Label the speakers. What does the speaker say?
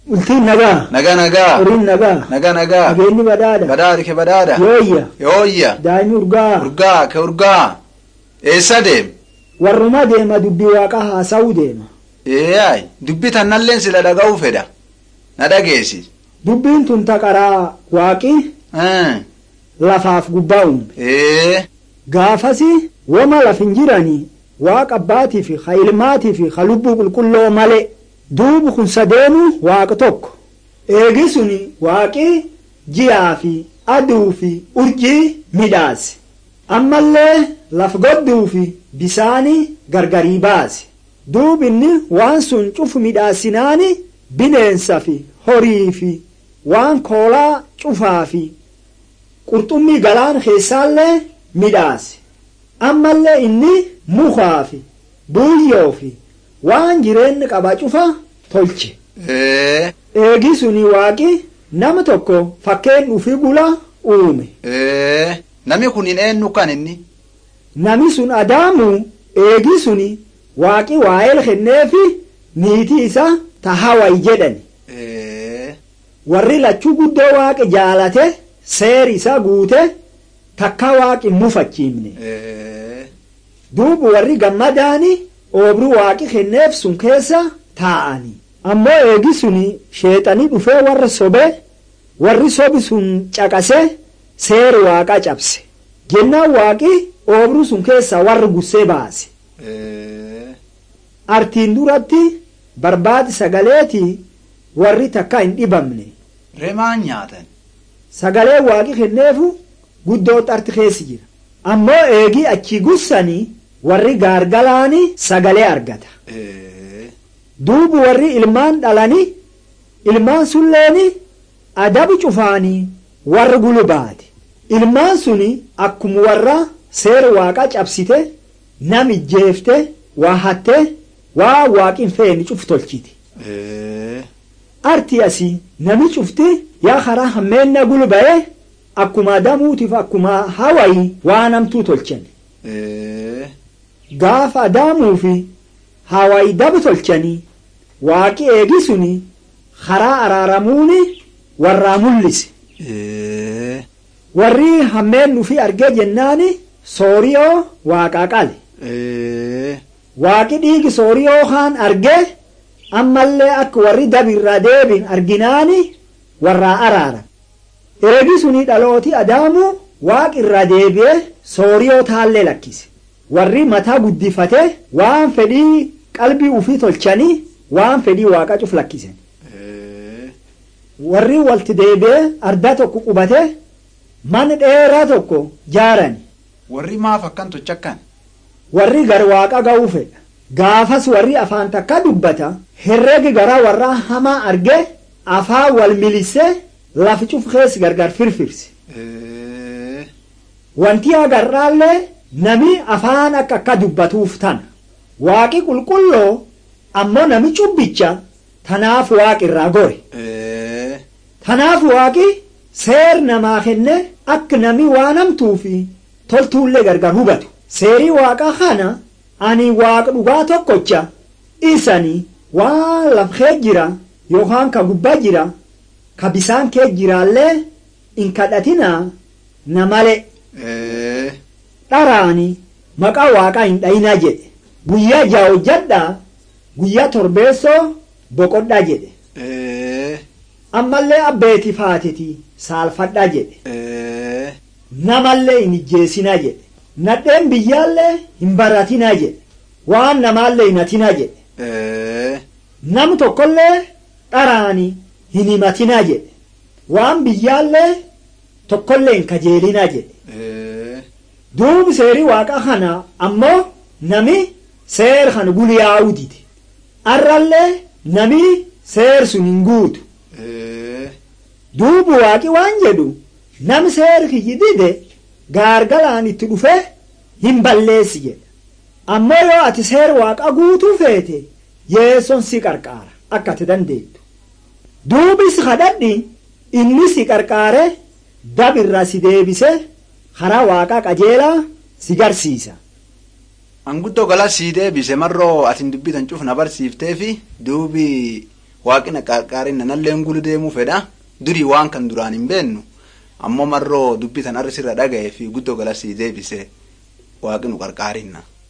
Speaker 1: Bultiin nagaa.
Speaker 2: Nagaa nagaa.
Speaker 1: Horiin nagaa.
Speaker 2: Nagaa nagaa.
Speaker 1: Nageenyi badhaadha.
Speaker 2: Badhaadha ke badhaadha.
Speaker 1: Yooyya.
Speaker 2: Yooyya.
Speaker 1: Daa'imni urgaa.
Speaker 2: Urgaa ke urgaa. Eessa deem?
Speaker 1: Warruma deema dubbii waaqa haasa'uu deema.
Speaker 2: Eeyaay dubbi tannalleen sila dhaga'uu fedha. Na dhageessi.
Speaker 1: Dubbiin tun taqaraa waaqi lafaaf gubbaa uume.
Speaker 2: Ee.
Speaker 1: Gaafasi wama laf hin jiranii waaqa abbaatii fi ha ilmaatii fi ha lubbuu qulqulloo malee duubu kun sadeenu waaqa tokko. Eegi suni waaqi ji'aa fi aduu fi urjii midhaase. Ammallee laf godduu fi bisaanii gargarii baase. Duubinni waan sun cufu midhaasinaani bineensa fi horii fi waan koolaa cufaa fi qurxummii galaan keessaallee midhaase. Ammallee inni mukaa fi buuyyoo fi waan jireenya qaba cufa tolche.
Speaker 2: Ee.
Speaker 1: Eegi suni waaqi nama tokko fakkeen dhufi gula uume.
Speaker 2: Ee. Nami kun hin eenyu kan inni?
Speaker 1: Nami sun adaamu eegi suni waaqi waa'ee kenneefi niitii isa tahaway jedhani.
Speaker 2: Ee.
Speaker 1: Warri lachuu guddoo waaqi jaalate seeri isa guute takka waaqi mufachiifne.
Speaker 2: Ee.
Speaker 1: Duubu warri gammadaani oobru waaqi kenneef sun keessa taa'ani. Ammoo eegi suni sheexanii dhufee warra sobe warri sobi sun caqase seeri waaqaa cabse. Jennaan waaqi oobru sun keessa warri gussee baase.
Speaker 2: Ee.
Speaker 1: Artiin duratti barbaadi sagaleeti warri takka hin dhibamne.
Speaker 2: Remaan nyaatan.
Speaker 1: Sagalee waaqi kenneefu guddoo xarti keessi jira. Ammoo eegii achi gussanii warri gaargalaani sagalee argata.
Speaker 2: Ee.
Speaker 1: Duubu warri ilmaan dhalanii ilmaan sulleeni adabi cufaanii warra gulubaati. Ilmaan suni akkuma warra seera waaqa cabsite nam ijjeefte waa hatte waa waaqin feeni cuf tolchiti.
Speaker 2: Ee.
Speaker 1: Arti asii nami cufti yaa karaa hammeenna gulba'e akkuma adamuutiif akkuma hawayi waa namtuu tolchan.
Speaker 2: Ee.
Speaker 1: Gaafa adamuu fi hawayi dabi tolchanii waaqi eegi suni karaa araaramuuni warraa mul'ise.
Speaker 2: Ee.
Speaker 1: Warri hammeen nufi argee jennaani sooriyoo waaqaa qale.
Speaker 2: Ee.
Speaker 1: Waaqi dhiigi sooriyoo kaan argee ammallee akka warri dabirraa deebiin arginaani warraa araara. Eegi suni dhalooti adaamu waaqi irraa deebi'ee sooriyoo taallee lakkise. Warri mataa guddifate waan fedhii qalbii ufii tolchanii waan fedhii waaqa cuf lakkisen.
Speaker 2: Ee.
Speaker 1: Warri walti deebi'ee ardaa tokko qubate mana dheeraa tokko jaarani.
Speaker 2: Warri maaf akkan tochakkan?
Speaker 1: warri gar waaqa ga'uu fedha. Gaafas warri afaan takka dubbata herreegi garaa warraa hamaa arge afaan wal milise lafi cuf keessa gargar firfirse.
Speaker 2: Ee.
Speaker 1: Wanti agarraallee nami afaan akka akka dubbatuuf tana. Waaqi qulqulloo ammoo nami cubbicha tanaaf waaqi irraa gore.
Speaker 2: Ee.
Speaker 1: Tanaaf waaqi seer namaa kenne akka nami waan hamtuu fi toltuullee gargar hubatu. Seerii waaqa kana ani waaqa dhugaa tokkocha isani waan laf kee jira yookaan ka gubbaa jira ka bisaan kee jiraallee hin kadhatinaa na male
Speaker 2: Ee.
Speaker 1: dharaani maqaa waaqaa hin dhayinaa jedhe guyyaa ja'a hojjadhaa guyyaa torbeessoo boqodhaa jedhe
Speaker 2: Ee.
Speaker 1: ammallee abbeeti faatiti saalfadhaa jedhe
Speaker 2: Ee.
Speaker 1: namallee hin ijjeesinaa jedhe nadheen biyyaallee hin baratinaa jedhe waan namaallee hin hatinaa jedhe
Speaker 2: Ee.
Speaker 1: nam tokkollee dharaani hin himatinaa jedhe waan biyyaallee tokkollee hin kajeelinaa jedhe
Speaker 2: Ee.
Speaker 1: duubi seerii waaqa kana ammoo nami seer kana guliyaa'uu dide arrallee nami seer sun hin guutu
Speaker 2: Ee.
Speaker 1: duubu waaqi waan jedhu nam seer kiyyi dide gaargalaan itti dhufe hin balleessi jedha ammoo yoo ati seer waaqa guutuu feete yeesson si qarqaara akka ati dandeettu duubis kadhadhi inni si qarqaare dabirra si deebise karaa waaqaa qajeelaa si garsiisa
Speaker 2: Anguddoo gala sii deebise marroo atin dubbitan cuf na barsiiftee fi duubi waaqi na qarqaarinna nalleen gulu deemuu fedha durii waan kan duraan hin beennu ammoo marroo dubbitan arrisirra dhaga'ee fi guddoo galasii deebise waaqi nu qarqaarinna.